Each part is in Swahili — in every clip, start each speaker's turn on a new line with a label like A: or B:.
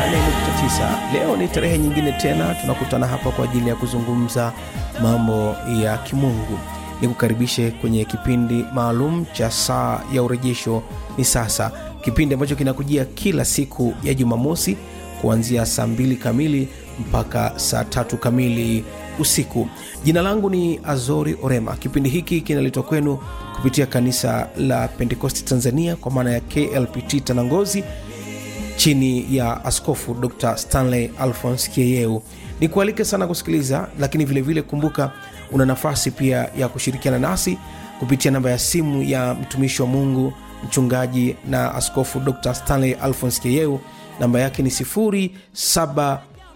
A: 88.9. Leo ni tarehe nyingine tena tunakutana hapa kwa ajili ya kuzungumza mambo ya kimungu. Nikukaribishe kwenye kipindi maalum cha saa ya urejesho ni sasa, kipindi ambacho kinakujia kila siku ya Jumamosi kuanzia saa mbili kamili mpaka saa tatu kamili usiku. Jina langu ni Azori Orema. Kipindi hiki kinaletwa kwenu kupitia kanisa la Pentekosti Tanzania kwa maana ya KLPT Tanangozi chini ya Askofu Dr Stanley Alphons Kieyeu. Ni kualike sana kusikiliza, lakini vilevile vile kumbuka, una nafasi pia ya kushirikiana nasi kupitia namba ya simu ya mtumishi wa Mungu mchungaji na Askofu Dr Stanley Alphons Kieyeu. Namba yake ni 0755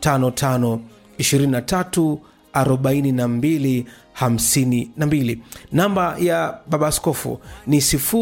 A: 23 42 52. Namba ya baba askofu ni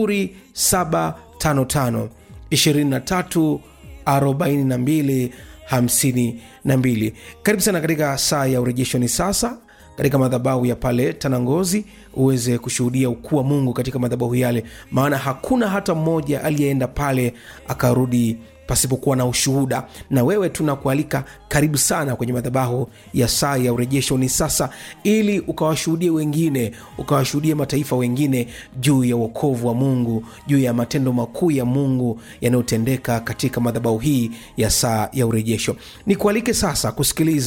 A: 0755 23 42 52. Karibu sana katika saa ya urejesho ni sasa katika madhabahu ya pale Tanangozi uweze kushuhudia ukuu wa Mungu katika madhabahu yale, maana hakuna hata mmoja aliyeenda pale akarudi pasipokuwa na ushuhuda. Na wewe tunakualika karibu sana kwenye madhabahu ya saa ya urejesho ni sasa, ili ukawashuhudie wengine, ukawashuhudie mataifa wengine juu ya uokovu wa Mungu, juu ya matendo makuu ya Mungu yanayotendeka katika madhabahu hii ya saa ya urejesho. Nikualike sasa kusikiliza